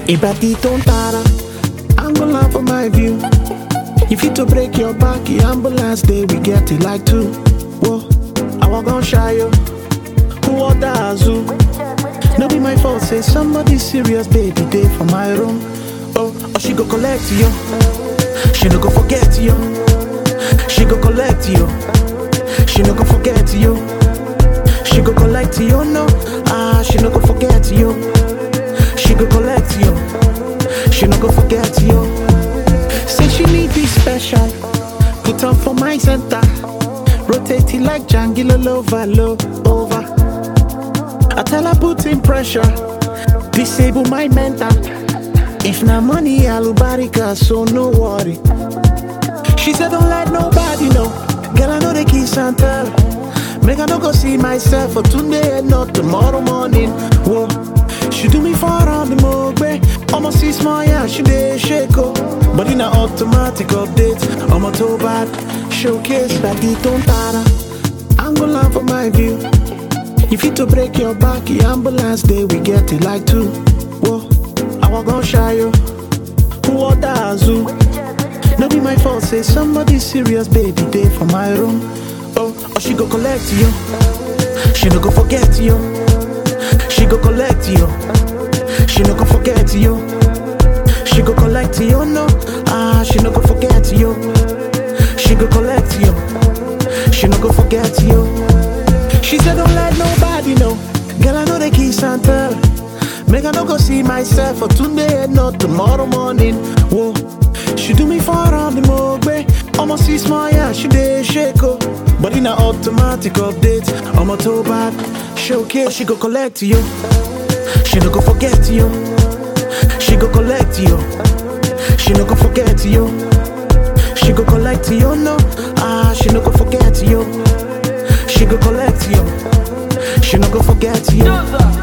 Ibadi don't tara, ambulance for my view. If you to break your back, the ambulance day we get it like two. Whoa, I walk on shy yo. Who order Azu? No be my fault, say somebody serious, baby, day for my room. Oh, oh, she go collect you. She no go forget you. She go collect you. She no go forget you. She go collect you, no. Ah, she no go forget you. She go collect you. She no go forget you. Say she need be special. Put on for my center. Rotate it like Django over, low over. I tell her put in pressure. Disable my mental. If na money, alubarika, so no worry. She said don't let nobody know. Girl, I know the kiss and tell. Make I no go see myself for today and not tomorrow morning. Whoa. She do me for on the mogbe. Almost see small, yeah, she dey shake oh. But in a automatic update, I'm a toe bad. Showcase like the don't tara. I'm gonna laugh for my view. If you to break your back, the ambulance day we get it like two. Whoa, I walk on shy yo. Who order Azu? No be my fault, say somebody serious, baby, day for my room. Oh, oh, she go collect you. She no go forget you. She go collect you. She no go forget you. She go collect you, no. Ah, she no go forget you. She go collect you. She no go forget you. She said don't let nobody know. Girl, I know the kiss and tell. Make I no go see myself for today and not tomorrow morning. Whoa, she do me for on the mogbe. Almost see small, yeah, she dey shake oh. But in a automatic update, I'm a toe bad. Showcase, she go collect you. She no go forget you. She go collect you. She no go forget you. She go collect you, no. Ah, she no go forget you. She go collect you. She no go forget you.